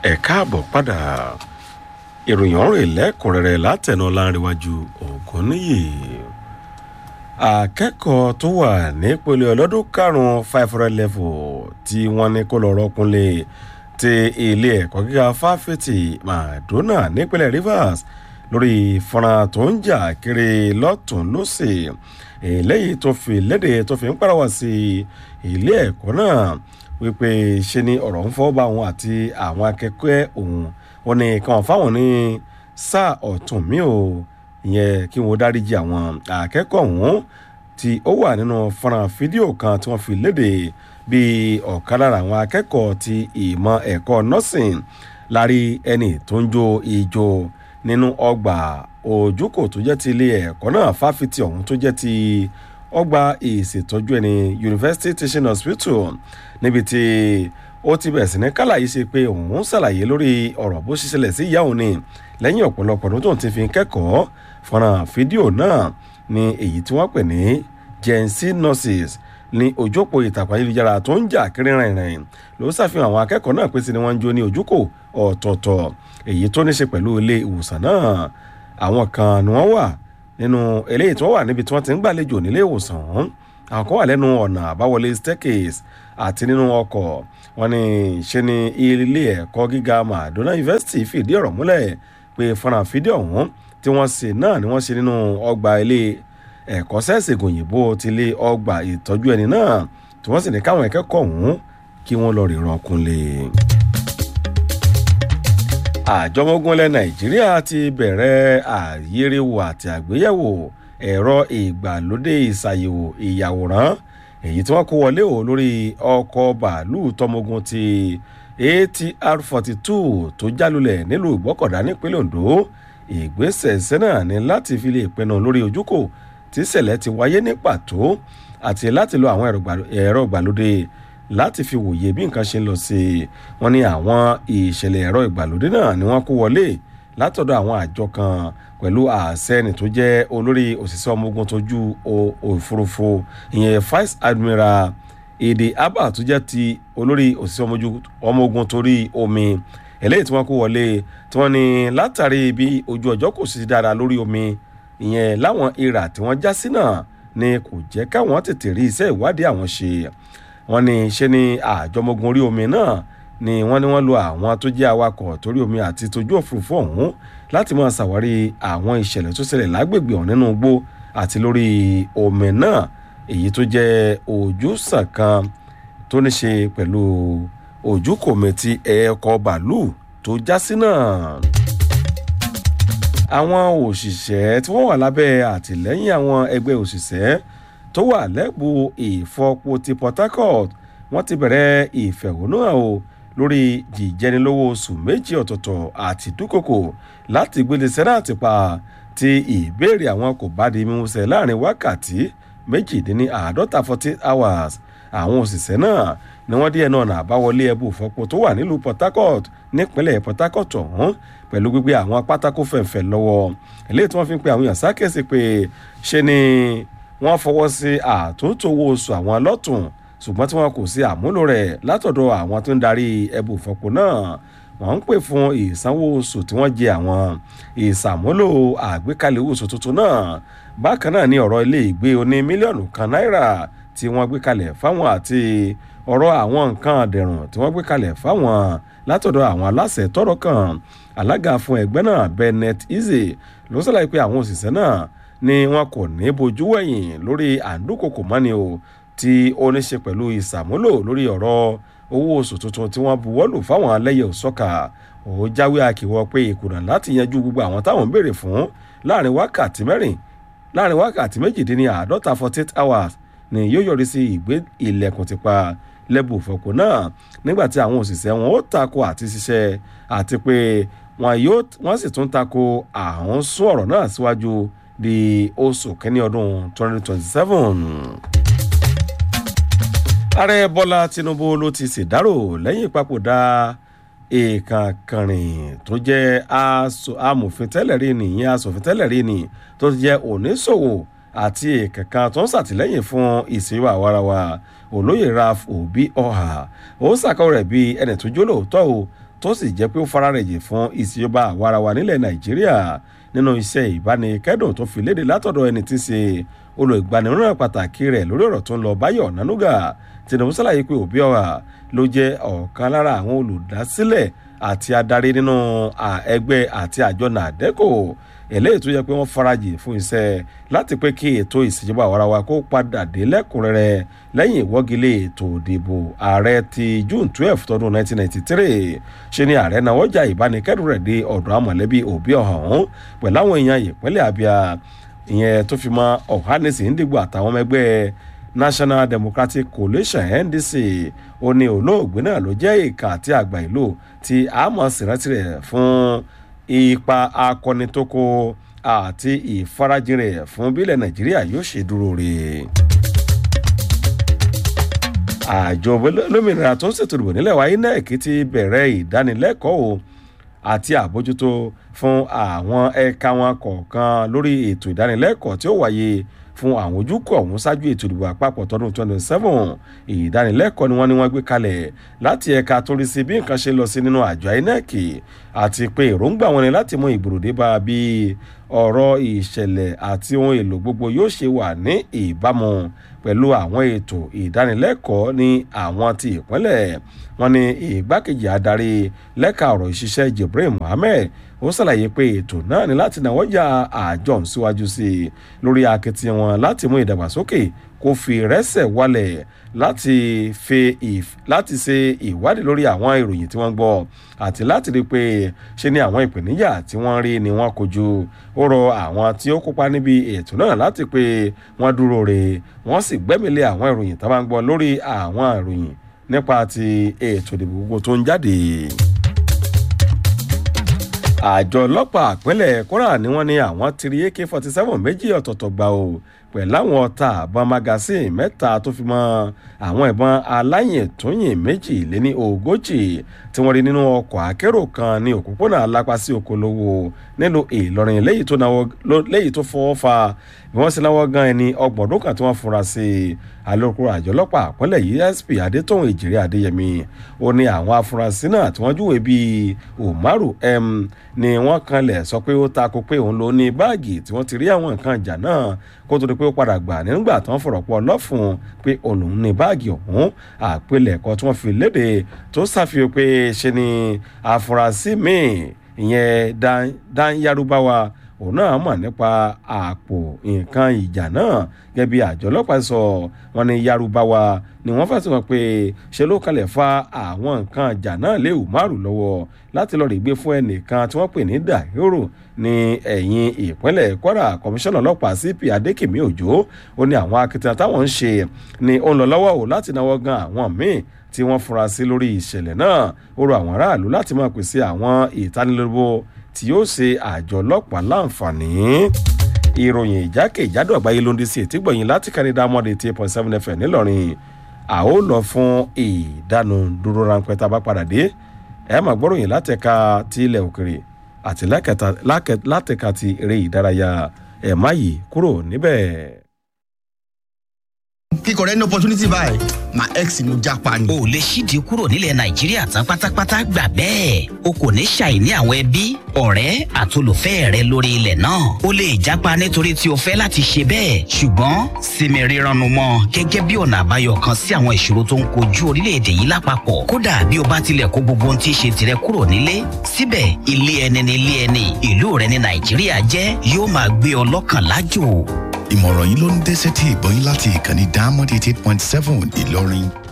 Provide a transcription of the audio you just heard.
ẹ káàbọ̀ padà ìròyìn ọ̀rọ̀ ìlẹ́kùnrẹ́rẹ́ látẹ̀nà láńrẹ̀wájú ògúnníyì akẹ́kọ̀ọ́ tó wà nípele ọlọ́dún karùn-ún five hundred level tí wọ́n ní kó lọ rọ́kúnlé ti ilé ẹ̀kọ́ gíga fáfitì Madonna nípínlẹ̀ Rivers lórí fọ́nrán tó ń jà kiri lọ́tún lọ́sì eléyìí tó fi léde tó fi ń pàrọwà sí ilé ẹ̀kọ́ náà wípé ṣe ni ọ̀rọ̀ ń fọ́ bá òun àti àwọn akẹ́kọ̀ọ́ òun wọn ni kàn fáwọn ní sáà ọ̀tún mi ò ìyẹn kí wọ́n dáríjì àwọn akẹ́kọ̀ọ́ ọ̀hún tí ó wà nínú fọ́nrán fídíò kan tí wọ́n fi léde bíi ọ̀kan lára àwọn akẹ́kọ̀ọ́ ti ìmọ̀ ẹ̀kọ́ nursing lárí ẹni tó ń jó ijó nínú ọgbà òjúkò tó jẹ́ ti ilé ẹ̀kọ́ náà fáfitì ọ̀hún tó jẹ́ ti ọgbà ìṣètọ́jú ẹni University Teaching Hospital níbi tí ó ti bẹ̀rẹ̀ sí ní kálàyé ṣe pé òun ṣàlàyé lórí ọ̀rọ̀ bó ṣe ṣẹlẹ̀ sí ìyá òun ni lẹ́yìn ọ̀pọ̀lọpọ̀ ọdún tóun ti fi kẹ́kọ̀ọ́ fọ́nrán fídíò náà ní èyí tí wọ́n pè ní Gen Z nurses ní ojópo ìtàkùn ayélujára tó ń jà kiri rìnrìn ló ṣàfihàn àwọn akẹ́kọ̀ọ́ náà pé sí ni wọ́n ń jó ní ojúkò ọ̀tọ̀ọ̀tọ̀ èyí tó ní ṣe pẹ̀lú ilé ìwòsàn náà àwọn kan ni wọ́n wà nínú eléyìí tí wọ́n wà níbi tí wọ́n ti ń gbàlejò nílé ìwòsàn ọ̀hún àwọn kan wà lẹ́nu ọ̀nà àbáwọlé staircase àti nínú ọkọ̀ wọn ni ṣe ni ilé ẹ̀kọ́ gíga Madonna University fìdí ọ̀rọ̀ múlẹ̀ pé fọ́nrán fídíò ọ̀hún tí wọ́n ṣe náà ni wọ́n ṣe nínú ọgbà ilé ẹ̀kọ́ sẹ́ẹ̀sìgùn òyìnbó ti lé ọgbà ìtọ́jú ẹni náà tí wọ́n sì ní káwọn akẹ́kọ̀ọ́ ọ̀hún kí wọ́n lọ rí rọkúnlé. àjọ ọmọ ogun ilẹ̀ Nàìjíríà ti bẹ̀rẹ̀ àyẹ̀rẹ̀wò àti àgbéyẹ̀wò ẹ̀rọ ìgbàlódé ìṣàyẹ̀wò ìyàwòrán èyí tí wọ́n kó wọlé o lórí ọkọ̀ bàálù tọmọogun ti ATR forty two tó jálulẹ̀ nílùú Ìgbọ́kọ̀dá nípínlẹ̀ Ondo ìgbésẹ̀ sẹ́nà ní láti fi lè pinnu lórí ojúkò tí ìṣẹ̀lẹ̀ ti wáyé ní pàtó àti láti lo àwọn ẹ̀rọ ìgbàlódé láti fi wòye bí nǹkan ṣe ń lọ sí i wọ́n ní àwọn ìṣẹ̀lẹ̀ ẹ̀rọ ìgbàlódé náà ni wọ́n kó wọlé látọ̀dọ̀ àwọn àjọ kan pẹ̀lú àṣẹ́ni tó jẹ́ olórí òṣìṣẹ́ ọmọ ogun tójú òfurufú ìyẹn vice admiral èdè abba tó jẹ́ ti olórí òṣìṣẹ́ ọmọ ogun torí omi eléyìí tí wọ́n kó wọlé tí wọ́n ní látàrí bí ojú ọjọ́ kò sí dára lórí omi ìyẹn láwọn ìrà tí wọ́n já sí náà ni kò jẹ́ káwọn tètè rí iṣẹ́ ìwádìí àwọn ṣe wọ́n ní ṣe ni àjọmọ́gun orí omi náà ni wọ́n ní wọ́n lo àwọn tó jẹ́ awakọ̀ torí omi àti tójú òfurufú ọ̀hún láti máa ṣàwárí àwọn ìṣẹ̀lẹ̀ tó ṣẹlẹ̀ lágbègbè ọ̀hún nínú igbó àti lórí omi náà èyí tó jẹ́ ojúsàn kan tó ní ṣe pẹ̀lú ojúkòmí ti ẹ̀ẹ́kọ́ bàálù tó já sí náà. àwọn òṣìṣẹ́ tí wọ́n wà lábẹ́ àtìlẹ́yìn àwọn ẹgbẹ́ òṣìṣẹ́ tó wà lẹ́bù ìfọpo ti Port Harcourt wọ́n ti bẹ̀rẹ̀ ìfẹ̀hónúhàn o lórí jíjẹnilówó oṣù méjì ọ̀tọ̀ọ̀tọ̀ àti dúkòkò láti gbélé sẹ́dáàtì pa tí ìbéèrè àwọn kò bá di mímúṣẹ láàrin wákàtí méjìdínláàádọ́ta forty hours àwọn òṣìṣẹ́ náà ni wọ́n dí ẹnu ọ̀nà àbáwọlé ẹbú ìfọpo tó wà nílùú Port Harcourt nípínlẹ̀ Port Harcourt ọ̀hún pẹ̀lú gbígbé àwọn pátákó fẹ̀fẹ̀ lọ́wọ́ eléyìí tí wọ́n fi ń pe àwọn èèyàn sákèsí pé ṣe ni wọ́n fọwọ́ sí àtúntò owó oṣù àwọn lọ́tùn ṣùgbọ́n tí wọn kò sí àmúlò rẹ̀ látọ̀dọ̀ àwọn tó ń darí ẹbú ìfọpo náà wọ́n ń pè fún ìsanwó oṣù tí wọ́n jẹ àwọn ìsàmúlò àgbékalẹ̀ owó oṣù tuntun náà bákan náà ní ọ̀rọ̀ ilé ìgbé oní mílíọ̀nù kan náírà tí wọ́n gbé kalẹ̀ fáwọn àti ọ̀rọ̀ àwọn nǹkan àdẹ̀rùn tí wọ́n gbé kalẹ̀ fáwọn látọ̀dọ̀ àwọn aláṣẹ tọ́rọ̀ kan alága fún ẹgbẹ́ náà Bennett Eze ló ṣàlàyé pé àwọn òṣìṣẹ́ náà ni wọn kò ní bojú wẹ̀yìn lórí àǹdúkòkò mọ́ni o tí ó ní ṣe pẹ̀lú ìsàmúlò lórí ọ̀rọ̀ owó oṣù tuntun tí wọ́n buwọ́lù fáwọn alẹ́yẹ òsọ́kà ó jáwé àkìwọ́ pé ìkùnà láti yanjú gbogbo àwọn táwọn ń béèrè fún láàrin wákàtí mẹ́rin láàrin wákàtí méjìdínláàádọ́ta forty eight hours ni yóò yọrí sí ìgbé ilẹ̀kùn ti pa lẹ́bù fọ̀pọ̀ náà nígbà tí àwọn òṣìṣẹ́ wọn ó tako àti ṣiṣẹ́ àti pé wọ́n sì tún tako àwọn sún ọ̀rọ̀ náà síwájú di oṣù kẹ́ni ọdún twenty twenty seven ààrẹ bọ́lá tinubu ló ti ṣèdárò lẹ́yìn ìpapòdà ìkànkànrìn tó jẹ́ amòfin tẹ́lẹ̀ rí ni ìyẹn asòfin tẹ́lẹ̀ rí ni tó jẹ́ oníṣòwò àti ìkẹ̀kan tó ń ṣàtìlẹ́yìn fún ìṣèwà àwarawa olóyè raf obi ọ̀hà ó ṣàkọọ́ rẹ̀ bí ẹni tó jólóòótọ́ o tó sì jẹ́ pé ó fara rẹ̀ jì fún ìṣèjọba àwarawa nílẹ̀ nàìjíríà nínú iṣẹ́ ìbánikẹ́dùn tó fi léde látọ̀dọ̀ ẹni tí ń ṣe olùgbaninímọ̀ràn pàtàkì rẹ̀ lórí ọ̀rọ̀ tó ń lọ báyọ̀ nánúgà tinubu ṣàlàyé pé òbí ọ̀rà ló jẹ́ ọ̀kan lára àwọn olùdásílẹ̀ àti adarí nínú ẹgbẹ́ àti àjọ nàdẹ́kò eléyìí tó yẹ pé wọ́n farajì fún iṣẹ́ láti pé kí ètò ìṣèjọba àwarawa kó padà dé lẹ́kùnrẹ́rẹ́ lẹ́yìn ìwọ́gilé ètò ìdìbò ààrẹ ti june twelve tọdún nineteen ninety three ṣe ni ààrẹ náà wọ́jà ìbánikẹ́dùn rẹ̀ dé ọ̀dọ̀ àmọ̀lẹ́bí òbí ọ̀hún pẹ̀lú àwọn èèyàn ìpínlẹ̀ abia ìyẹn tó fi mọ ọ̀hánẹsì ndìgbò àtàwọn ọmọ ẹgbẹ́ national democratic coalition ndc ó ní olóògbé náà ló jẹ́ ìka àti àgbà ìlú tí àmọ̀ sìrántì rẹ̀ fún ipa akọni tó kó àti ìfarajìn rẹ̀ fún bílẹ̀ nàìjíríà yóò ṣe dúró rè àjọ olómìnira tó ń ṣètò ìdìbò nílẹ̀ wa inec ti bẹ̀rẹ̀ ìdánilẹ́kọ̀ọ́ àti àbójútó fún àwọn ẹ̀ka wọn kọ̀ọ̀kan lórí ètò ìdánilẹ́kọ̀ọ́ tí ó wáyé fún àwọn ojúkọ ọ̀hún ṣáájú ètò ìdìbò àpapọ̀ tọdún 27 ìdánilẹ́kọ̀ọ́ ni wọ́n ní wọ́n gbé kalẹ̀ láti ẹ̀ka tó rí sí bí nǹkan ṣe lọ sí nínú àjọ inec àti pé èròǹgbà wọn ni láti mú ìgbòròdé bá bí ọ̀rọ̀ ìṣẹ̀lẹ̀ àti ohun èlò gbogbo yóò ṣe wà ní ìbámu pẹ̀lú àwọn ètò ìdánilẹ́kọ̀ọ́ ní àwọn ti ìpínlẹ̀ wọn ni ìgbákejì adarí lẹ́ka ọ̀rọ̀ ìṣiṣẹ́ jibril mohammed ó ṣàlàyé pé ètò náà ní láti náwó ya àjọ síwájú sí i lórí akitiyan wọn láti mú ìdàgbàsókè kó fi rẹ́sẹ̀ wálẹ̀ láti fi láti ṣe ìwádìí lórí àwọn ìròyìn tí wọ́n gbọ́ àti láti rí i pé ṣe ni àwọn ìpèníjà tí wọ́n rí ni wọ́n kojú ó rọ àwọn tí ó kópa níbi ètò náà láti pé wọ́n dúró re wọ́n sì gbẹ́mìlé àwọn ìròyìn tó bá ń gbọ́ lórí àwọn ìròyìn nípa ti ètò ìdìbò gbogbo tó ń jáde àjọ ọlọ́pàá àpínlẹ̀ kóra ni wọ́n ní àwọn ti rí ak forty seven méjì ọ̀tọ̀ọ̀tọ̀ gbà o pẹ̀lú àwọn ọta àbọn magasin mẹ́ta tó fi mọ́ àwọn ìbọn aláyìntúnyìn méjì lé ní ogójì tí wọ́n rí nínú ọkọ̀ akérò kan ní òpópónà alápásí okòlówó nílùú ìlọrin léyìí tó fọwọ́ fa bí wọ́n sì náwó gan ẹni ọgbọ̀n ọdún kan tí wọ́n fura sí i alukoro àjọ ọlọ́pàá àpọ́nlẹ̀ yìí sp adétòun ìjìrì adéyẹmí ó ní àwọn afurasí náà tí wọ́n júwèé bíi umaru m ni wọ́n kanlẹ̀ sọ pé ó takò pé òun ló ní báàgì tí wọ́n ti rí àwọn nǹkan ìjà náà kó tó di pé ó padà gbà nígbà tí wọ́n fọ̀rọ̀ pọ̀ lọ́fun pé òun ní báàgì ọ̀hún àpilẹ̀kọ tí wọ́n fi léde tó ṣàfihàn pé ṣe ni afurasí míì ìyẹn dan yarubawa òun náà mọ̀ nípa àpò nǹkan ìjà náà gẹ́gẹ́ bí àjọ ọlọ́pàá sọ wọn ní yarubawa ni wọ́n fẹ̀sùn wọn pé ṣe ló kalẹ̀ fa àwọn nǹkan ìjà náà lé umaru lọ́wọ́ láti lọ́ọ́ rí gbé fún ẹnìkan tí wọ́n pè ní dahiro ní ẹ̀yìn ìpínlẹ̀ kwara kọmíṣánná ọlọ́pàá cp adékèmí òjò ó ní àwọn akitiyan táwọn ń ṣe ni ó ń lọ lọ́wọ́ o láti náwó gan àwọn míì tí wọ́n fura sí lórí ìṣẹ̀lẹ̀ náà ó rọ àwọn aráàlú láti máa pèsè àwọn ìtanilólobó tí yóò ṣe àjọ ọlọ́pàá láǹfààní ìròyìn ìjákèjádò àgbáyé ló ń di sí ètí gbọ̀yìn láti kánidá mọ́dé eight point seven fm ńìlọrin a ó lọ fún ìdánudúró ráńpẹ́ tá a bá padà dé ẹ máa gbọ́ròyìn látẹ̀ka ti ilẹ̀ òkèrè àti látẹ̀ka ti eré ìdárayá ẹ̀ má yìí kúrò níbẹ̀. kíkọ rẹ ní opportunity báyìí my ex ló jápa ni. o lè ṣídìí kúrò nílẹ̀ nàìjíríà tán pátápátá gbà bẹ́ẹ̀ o kò ní ṣàìní àwọn ẹbí ọ̀rẹ́ àtolùfẹ́ rẹ lórí ilẹ̀ náà o lè jápa nítorí tí o fẹ́ láti ṣe bẹ́ẹ̀ ṣùgbọ́n sinmi rírannu mọ́ gẹ́gẹ́ bí ọ̀nà àbáyọ kan sí àwọn ìṣòro tó ń kojú orílẹ̀-èdè yìí lápapọ̀ kódà bí o bá tilẹ̀ kó gbogbo ohun tí í ṣe tirẹ̀ kúrò nílé síbẹ̀ ilé ẹni ni ilé ẹni ìlú rẹ ní nàìjíríà jẹ́ yóò máa gbé ọ lọ́kàn lájò ìmọ̀ràn yìí ló ń dẹ́sẹ̀ tí ìbọn yín láti ìkànnì diamond eighty eight point seven ìlọrin